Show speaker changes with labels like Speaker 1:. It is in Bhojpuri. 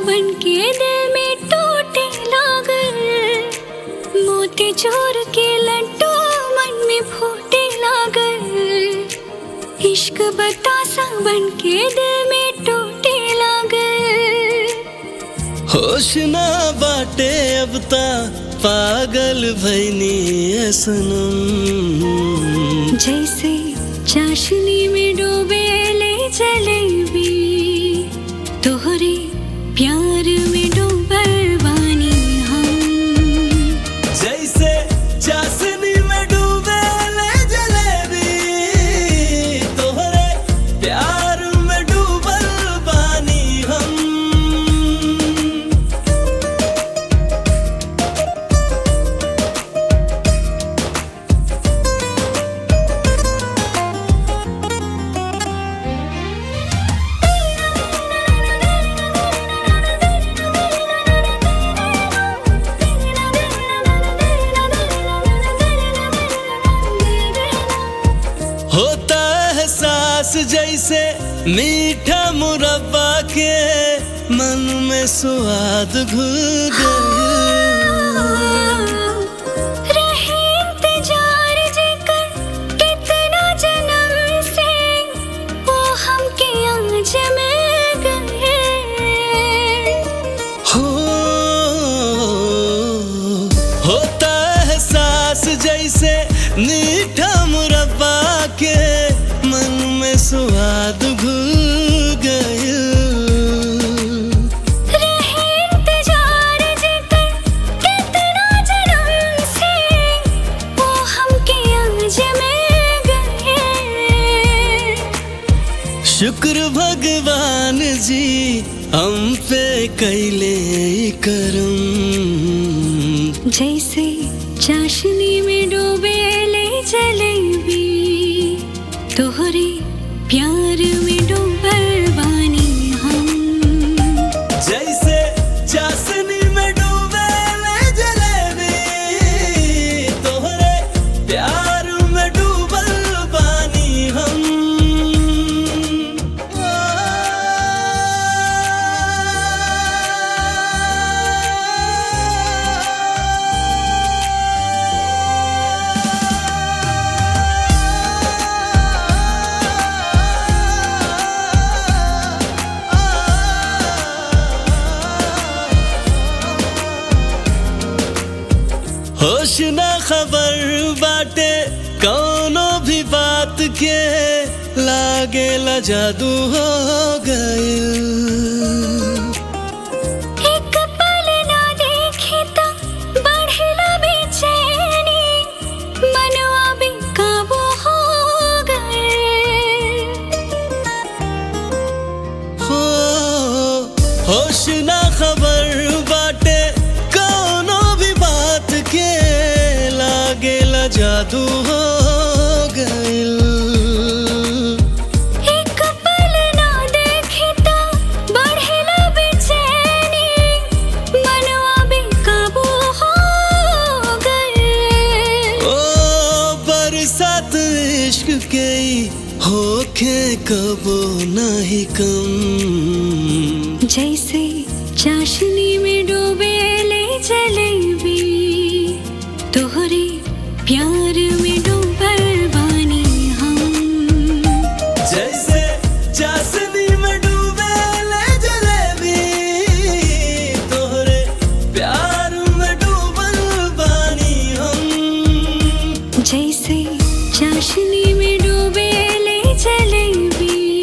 Speaker 1: बन के दिल में टूटे लागल मोती चोर के लड्डू मन में फूटे लागल इश्क बतासा बन के दिल में टूटे लागल
Speaker 2: होश ना बाटे अब ता पागल भैनी है सनम
Speaker 1: जैसे चाशनी में डूबे ले जलेबी तोहरे प्यार में डूबल बानी हम
Speaker 2: जैसे चाशनी में डूबे ले जलेबी तोहरे प्यार में डूबल बानी हम होता है सांस जैसे मीठा मुरब्बा के मन में स्वाद घुल गया
Speaker 1: रहे इंतजार जेकर कितना जन्म से वो हमके आज मिल गए
Speaker 2: हो होता है सांस जैसे मीठा मुरब्बा के मन में स्वाद घुल गया
Speaker 1: रहे इंतजार जेकर कितना जन्म से वो हमके आज मिल गए
Speaker 2: शुक्र भगवान जी हम पे कैले करम
Speaker 1: जैसे चाशनी में डूबे ले जलेबी तोहरे प्यार में डूबल बानी हम
Speaker 2: जैसे चाशनी में डूबे ले जलेबी तोहरे प्यार में डूबल बानी हम होश ना खबर बाटे कौनो भी बात के लागे ला जादू हो गए
Speaker 1: एक पल ना देखे तो बढ़ला बेचैनी मनवा बेकाबू हो गए
Speaker 2: हो होश ना खबर बाटे कौनो भी बात के लागे ला जादू हो गइल
Speaker 1: एक पल ना देखे तो बढ़ला बेचैनी मनवा बेकाबू हो गए
Speaker 2: ओ बरसात इश्क के ही होखे कबो नहीं कम
Speaker 1: जैसे चाशनी में डूबे ले जलेबी तोहरे प्यार में डूबल बानी हम
Speaker 2: जैसे चाशनी में डूबे ले जलेबी तोहरे प्यार में डूबल बानी हम
Speaker 1: जैसे चाशनी में डूबे ले जलेबी